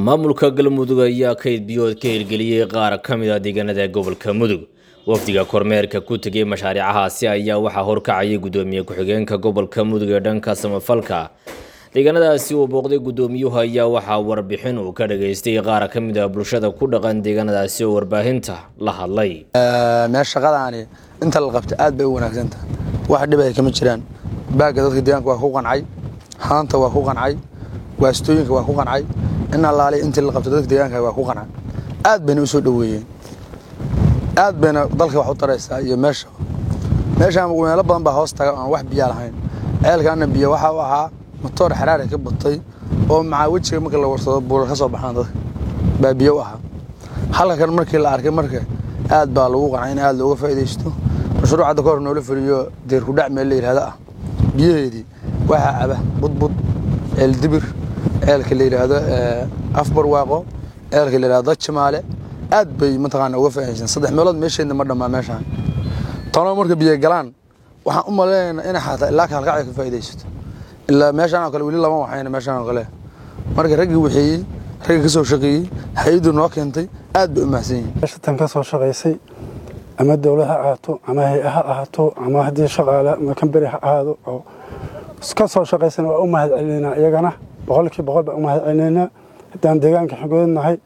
maamulka galmudug ayaa kayd biyood ka hirgeliyey qaar ka mid a deegaanada gobolka mudug wafdiga kormeerka ku tegay mashaariicahaasi ayaa waxaa horkacayay gudoomiye ku-xigeenka gobolka mudug ee dhanka samafalka deegaanadaasi uu booqday gudoomiyuhu ayaa waxaa warbixin uu ka dhageystay qaar ka mid a bulshada ku dhaqan deegaanadaasi oo warbaahinta la hadlay meel shaqadaani inta la qabta aad bay u wanaagsanta wax dhib ay kama jiraan baagga dadka deegaanka waa ku qancay haanta waa ku qancay waastooyinka waa ku qancay in allaali intii la qabta dadka deegaanka waa ku qancay aad bayna u soo dhoweeyeen aad bayna dalka wax u taraysaa iyo meesha meeshaan meelo badan baa hoos taga aan wax biyaa lahayn ceelkaana biyo waxa u ahaa matoor xaraare ka batay oo macaa wejiga marka la warsado buurar ka soo baxaan dadka baa biyo u ahaa halka kan markii la arkay marka aad baa lagu qancay in aad looga faa'iidaysto mashruuc hadda ka hor noola fuliyo deerkudhac meel la yidhahdo ah biyaheedii waxaa caba budbud ceel dibir ceelka la yidhaahdo afbarwaaqo ceelka la yidhahdo jamaale aad bay mataqaana uga faa'iidaysan saddex meelood meesheedna ma dhammaa meeshaan tano marka biyo galaan waxaan u maleynaynaa inay xataa ilaa kaalkacay ka faa'iidaysato ilaa meeshaan oo kale weli lama waxayna meeshaan oo kale marka raggii waxeeyey raggii ka soo shaqeeyey hay-addu noo keentay aad bay u mahadsan yihiin meeshatan ka soo shaqaysay ama dowlad ha ahaato ama hay-a ha ahaato ama haddii shaqaale ama kamberi ha ahaado oo ka soo shaqaysana waa u mahad celinaynaa iyagana boqolkii boqol baan u mahad celinaynaa haddaan deegaanka xogoodnahay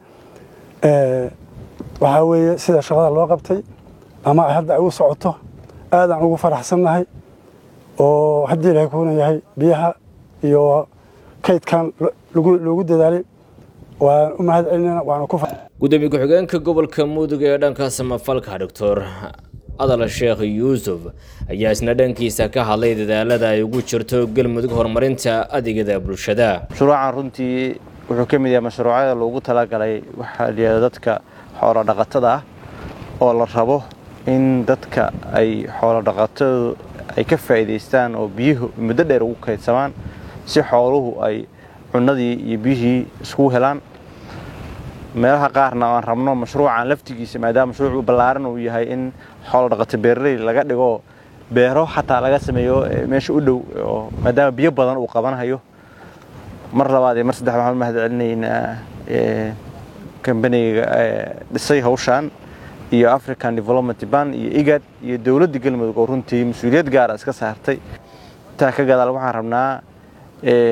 waxaa weeye sida shaqada loo qabtay ama hadda ay u socoto aadaan ugu faraxsannahay oo haddii ilahay kuuna yahay biyaha iyo kaydkan loogu dadaalay waan u mahad celinayna waana ku gudoomiye ku-xigeenka gobolka mudug ee dhanka samafalka doctor adal sheekh yuusuf ayaa isna dhankiisa ka hadlay dadaalada ay ugu jirto galmudug horumarinta adeegyada bulshada mashruucan runtii wuxuu ka mid yahay mashruucyada loogu talagalay waxaa layihahda dadka xoolo dhaqatada ah oo la rabo in dadka ay xoolo dhaqatadu ay ka faa'iidaystaan oo biyuhu muddo dheer ugu kaydsamaan si xooluhu ay cunnadii iyo biyihii iskugu helaan meelaha qaarna aan rabno mashruucan laftigiisa maadaama mashruucu ballaaran uu yahay in xoolo dhaqato beeraley laga dhigo beero xataa laga sameeyo meesha u dhow oo maadaama biyo badan uu qabanhayo mar labaad iyo mar saddex waxaan mahad celinaynaa kambaniga dhisay hawshaan iyo african development ban iyo igad iyo dowladda galmudug oo runtii mas-uuliyad gaara iska saartay intaa ka gadaal waxaan rabnaa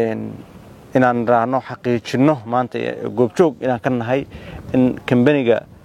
inaan raahno xaqiijinno maanta goobjoog inaan ka nahay in kambaniga